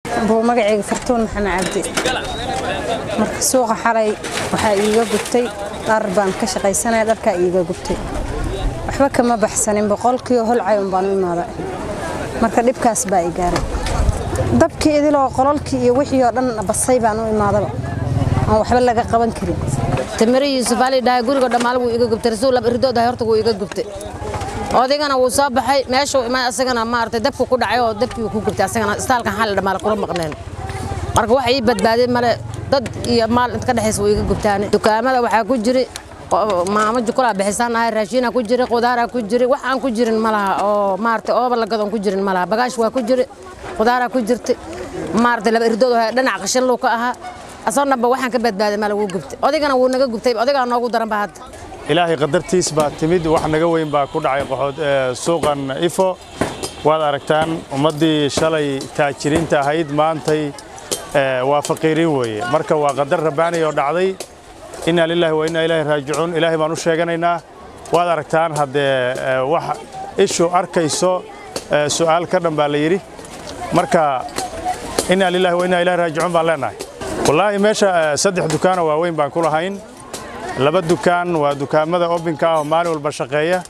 buu magacayga fartuun maxamed cabdi marka suuqa xalay waxaa iiga gubtay dhar baan ka shaqaysanaya dharkaa iiga gubtay waxba kama baxsanin boqolkiioo holcay un baan u imaaday marka dhibkaas baa i gaaray dabkii idiloo qololkii iyo wixii oo dhan basay baan u imaadaba aan waxba laga qaban karin tamire yuusuf ali dhahay guriga dhammaale wuu iga gubtay rasuul lab irdoodahay horta wuu iga gubtay odaygana wuu soo baxay meeshuu imaa asagana maaragtay dabku ku dhacay oo dabkii ku gubtay asagana istaalkan xalli dhammaale kula maqneen marka waxa ii badbaadeen male dad iyo maal inta ka dhexaysa wuu iga gubtaane dukaamada waxaa ku jiri maamo jukulaa bixisaan ahay raashiinaa ku jiri qudaaraa ku jiri wax aan ku jirin ma laha oo maaragtay ooba lagadoon ku jirin ma laha bagaash waa ku jiri qudaaraa ku jirtay maaragtay laba irdood dhinac qashin luu ka ahaa asoo dhanba waxaan ka badbaaday male wuu gubtay odaygana wuu naga gubtay odagaa noogu daran ba hadda ilaahay qadartiis baa timid wax naga weyn baa ku dhacay qoxood suuqan ifo waad aragtaan ummaddii shalay taajiriinta ahayd maantay waa faqiiriin weeye marka waa qadar rabbaani oo dhacday inna lilaahi wa inna ilaahi raajicuun ilaahay baan u sheeganaynaa waad aragtaan haddee wax ishu arkayso su'aal ka dhan baa la yidhi marka inna lilaahi wa inna ilaahi raajicuun baan leenahay wallaahi meesha saddex dukaanoo waaweyn baan ku lahayn laba dukaan waa dukaamada obinka ah oo maalin walba shaqeeya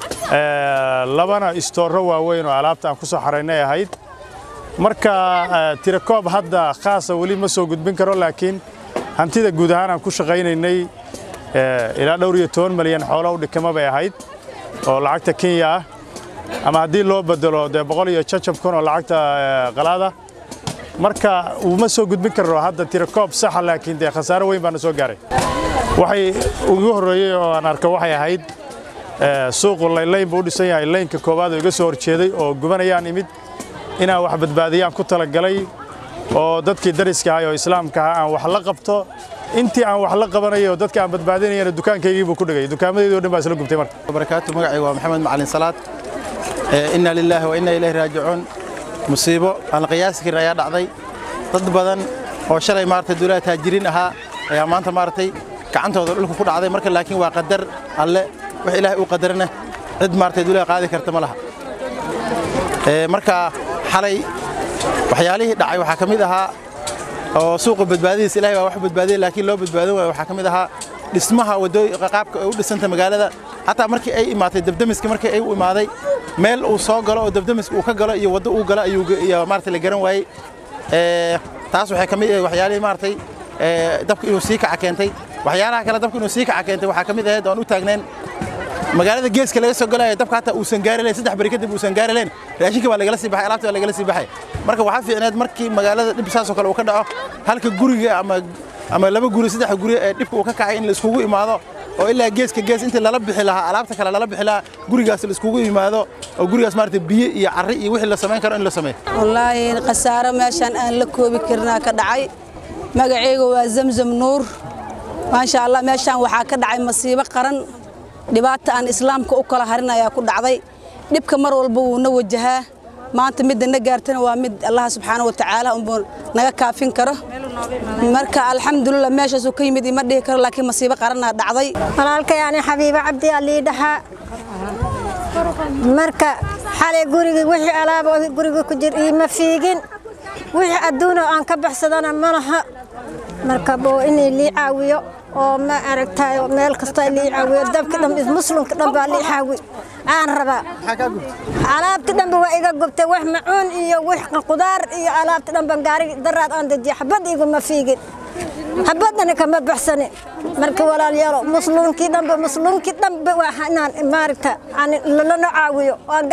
labana istoorro waaweyn oo alaabta aan ku soo xaraynay ahayd marka tirakoob hadda khaasa weli ma soo gudbin karo laakiin hantida guud ahaan aan ku shaqaynaynay ilaa dhowr iyo toban malyan xoolo u dhikama bay ahayd oo lacagta kenya ah ama haddii loo bedelo dee boqol iyo jajab kun oo lacagta qalaada marka uma soo gudbin karo hadda tirakoob saxa laakiin dee khasaaro weyn baana soo gaaray waxay ugu horreeyey oo aan arko waxay ahayd suuqu laylayn buu u dhisan yahay laynka koowaad oo iga soo horjeeday oo gubanayaan imid inaan wax badbaadiyaan ku talagalay oo dadkii dariska ahay oo islaamka ahaa aan wax la qabto intii aan wax la qabanayay oo dadka aan badbaadinayana dukaankaygii buu ku dhigay dukaamadeedii o dhan baa isla gubtay marka barakaatu magacayga waa maxamed macalin salaad inna lilaahi wa inna ilayhi raajicuun musiibo aan la qiyaasi karin ayaa dhacday dad badan oo shalay maaragtay duulaha taajiriin ahaa ayaa maanta maaragtay gacantooda dhulka ku dhacday marka laakiin waa qadar alle wax ilaahay uu qadarana cid maaragtay duulaha qaadi karta ma laha marka xalay waxyaalihii dhacay waxaa ka mid ahaa oo suuqa badbaadadiisa ilahay baa wax badbaadiyay laakiin loo badbaadin waayo waxaa ka mid ahaa dhismaha waddooy qaabka ay u dhisanta magaalada xataa markii ay imaatay dabdamiska markii ay u imaaday meel uu soo galo oo dabdamiska uu ka galo iyo waddo uu galo ayuu maaragtay la garan waayey taas waxay ka mid ahayd waxyaalihii maaragtay dabka inuu sii kaca keentay waxyaalaha kale dabka inuu sii kaca keentay waxaa ka mid ahayd oon u taagnayn magaalada geeska laga soo galaya dabka hataa uusan gaari lahayn saddex bari kadib uusan gaari lahayn raashinka baa lagala sii baxay alaabta baa lagala sii baxay marka waxaa fiicneed markii magaalada dhib saasoo kale uu ka dhaco halka guriga ama ama laba guri saddex guri ee dhibka uu ka kacay in la iskugu imaado oo ilaa geeska gees intii lala bixi lahaa alaabta kale lala bixi lahaa gurigaas la iskugu yimaado oo gurigaas maaragtay biyo iyo carri iyo wixii la samayn karo in la sameeyo wallaahi khasaaro meeshaan aan la koobi karinaa ka dhacay magacayga waa zamzam nuur maasha allah meeshaan waxaa ka dhacay masiibo qaran dhibaata aan islaamka u kala harin ayaa ku dhacday dhibka mar walba wuu na wajahaa maanta midda na gaartana waa mid allah subxaana wa tacaala unbuu naga kaafin karo marka alxamdulilah meeshaasuu ka yimid ima dhihi karo laakiin masiibo qaranaa dhacday walaalkay ani xabiibo cabdi alii dhaxaa marka xalay guriga wixii alaaba guriga ku jir iima fiigin wixii adduunoo aan ka baxsadana ma laha marka boo inay lii caawiyo oo ma aragtayo meel kasta lii caawiyo dabka dhan muslimka dhan baa lii caawi aan rabaa alaabti dhanba waa iga gubtay wax macuun iyo wax qudaar iyo alaabti dhanba gaari daraad aan dejiya xabad iguma fiigin xabadana kama baxsani marka walaalyaalo muslimkii dhanba muslimkii dhanba waa inaan maaragta lana caawiyo